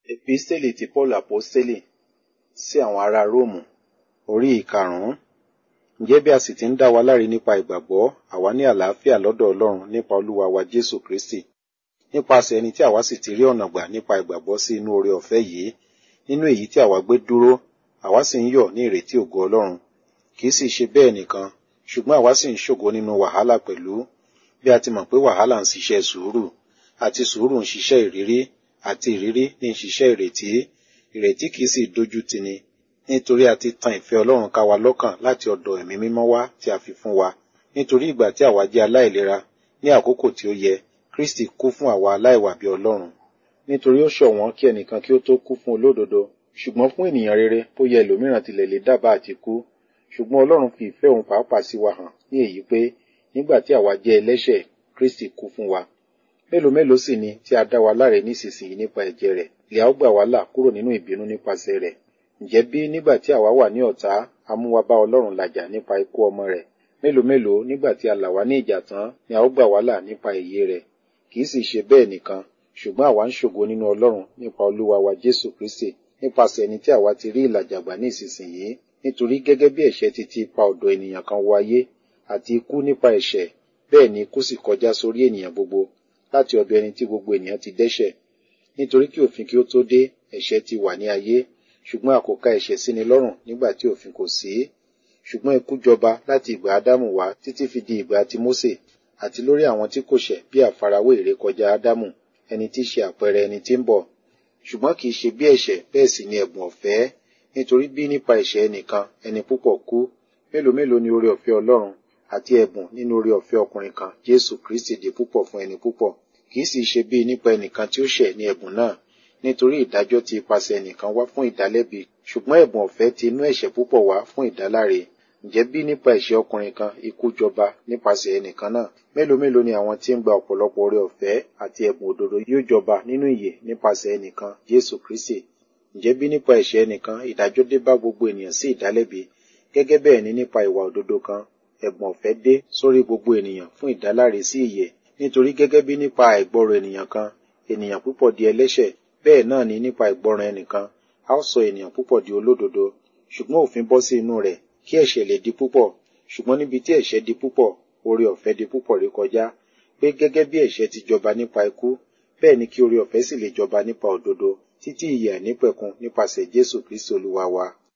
Episteli ti Paul Aposteli sí àwọn ará Róòmù orí ìkarùn-ún. Ǹjẹ́ bí a sì ti ń dá wa láre nípa ìgbàgbọ́, àwa ní àlàáfíà lọ́dọ̀ Ọlọ́run nípa Olúwa wa Jésù Kristi. Nípasẹ̀ ẹni tí àwa sì ti rí ọ̀nà gbà nípa ìgbàgbọ́ sí inú oore ọ̀fẹ́ yìí, nínú èyí tí àwa gbé dúró, àwa sì ń yọ̀ ní ìrètí ògo Ọlọ́run. Kì í sì ṣe bẹ́ẹ̀ nìkan, ṣùgbọ́n àwa sì ń ṣògo nínú wàhálà pẹ̀lú, bí a ti mọ̀ pé wàhálà ń ṣiṣẹ́ sùúrù, àti sùúrù ń ṣiṣẹ́ ìrírí, àti ìrírí ní ń ṣiṣẹ́ ìrètí. Ìrètí kì í sì dojú tini, nítorí a ti tan ìfẹ́ Ọlọ́run ká wa lọ́kàn láti ọ̀dọ̀ ẹ̀mí mímọ́ wá tí a fi fún wa. Nítorí ìgbà tí àwa jẹ́ aláìlera, ní àkókò tí ó yẹ, Kristi kú fún àwa aláìwà bí Ọlọ́run. Nítorí ó ṣọ̀wọ́n kí ẹnìkan kí ó tó kú fún olódodo, ṣùgbọ́n fún ènìyàn rere bóyá ẹlòmíràn tilẹ̀ lè dábàá àti kú. Ṣùgbọ́n Ọlọ́run fi ìfẹ́ òun pàápàá sí wa hàn ní èyí pé nígbà tí àwa jẹ́ ẹlẹ́ṣẹ̀, Kristi kú fún wa. Mélòó mélòó sì ni tí a dá wa láre nísinsìnyí nípa ẹ̀jẹ̀ rẹ̀, ìyà ó gbà wá là kúrò nínú ìbínú nípasẹ̀ rẹ̀. Ǹjẹ́ bí nígbà tí àwa wà ní ọ̀tá, a mú wa bá Ọlọ́run làjà nípa ikú ọmọ rẹ̀, mélòó mélòó nígbà tí a là wá ní ìjà tán ni a ó gbà wá là nípa ìyè rẹ̀. Kì í sì ṣe bẹ́ẹ̀ nìkan, ṣùgbọ́n àwa ń ṣògo nínú Ọlọ́run nípa Olúwa wa Jésù Kristi, nípasẹ̀ ẹni tí àwa ti rí ìlàjà gbà ní ìsinsìnyí. Nítorí gẹ́gẹ́ bí ẹ̀ṣẹ̀ ti ti pa ọ̀dọ̀ ènìyàn kan wọ ayé, àti ikú nípa ẹ̀ṣẹ̀, bẹ́ẹ̀ ni ikú sì kọjá sórí ènìyàn gbogbo, láti ọ̀dọ̀ ẹni tí gbogbo ènìyàn ti dẹ́ṣẹ̀. Nítorí kí òfin kí ó tó dé, ẹ̀ṣẹ̀ ti wà ní ayé, ṣùgbọ́n a kò ka ẹ̀ṣẹ̀ síni lọ́rùn nígbà tí òfin kò sí. Ṣùgbọ́n ikú jọba láti ìgbà Ádámù wá títí fi di ìgbà ti Mósè, àti lórí àwọn tí kò ṣẹ̀ bí àfarawé ìrékọjá Ádámù, ẹni tí í ṣe àpẹẹrẹ ẹni tí ń bọ̀. Ṣùgbọ́n kì í ṣe bí ẹ̀ṣẹ̀ bẹ́ẹ̀ sì ni ẹ̀bùn ọ̀fẹ́, nítorí bí nípa ẹ̀ṣẹ̀ ẹnìkan ẹni púpọ̀ kú, mélòó mélòó ni oore ọ̀fẹ́ Ọlọ́run àti ẹ̀bùn nínú oore ọ̀fẹ́ ọkùnrin kan, Jésù Kristi di púpọ̀ fún ẹni púpọ̀. Kì í sì ṣe bí nípa ẹnìkan tí ó ṣẹ̀ ní ẹ̀bùn náà, nítorí ìdájọ́ ti ipasẹ̀ ẹnìkan wá fún ìdálẹ́bi, ṣùgbọ́n ẹ̀bùn ọ̀fẹ́ ti inú ẹ̀ṣẹ̀ púpọ̀ wá fún ìdáláre. Ǹjẹ́ bí nípa ẹ̀ṣẹ̀ ọkùnrin kan ikú jọba nípasẹ̀ ẹnìkan náà, mélòó mélòó ni àwọn tí ń gba ọ̀pọ̀lọpọ̀ oore ọ̀fẹ́ àti ẹ̀bùn òdodo yóò jọba nínú ìyè nípasẹ̀ ẹnìkan, Jésù Kristi. Ǹjẹ́ bí nípa ẹ̀ṣẹ̀ ẹnìkan ìdájọ́ dé bá gbogbo ènìyàn sí ìdálẹ́bi, gẹ́gẹ́ bẹ́ẹ̀ ni nípa ìwà òdodo kan, ẹ̀bùn ọ̀fẹ́ dé sórí gbogbo ènìyàn fún ìdáláre sí ìyè. Nítorí gẹ́gẹ́ bí nípa àìgbọ́rọ̀ ènìyàn kan, ènìyàn púpọ̀ di ẹlẹ́ṣẹ̀, bẹ́ẹ̀ náà ni nípa ìgbọràn ẹnìkan, a ó sọ ènìyàn púpọ̀ di olódodo. Ṣùgbọ́n òfin bọ́ sí inú rẹ̀, kí ẹ̀ṣẹ̀ lè di púpọ̀. Ṣùgbọ́n níbi tí ẹ̀ṣẹ̀ di púpọ̀, oore ọ̀fẹ́ di púpọ̀ rí kọjá. Pé gẹ́gẹ́ bí ẹ̀ṣẹ̀ ti jọba nípa ikú, bẹ́ẹ̀ ni kí oore ọ̀fẹ́ sì lè jọba nípa òdodo, títí ìyè àìnípẹ̀kun nípasẹ̀ Jésù Kristi Olúwa wa.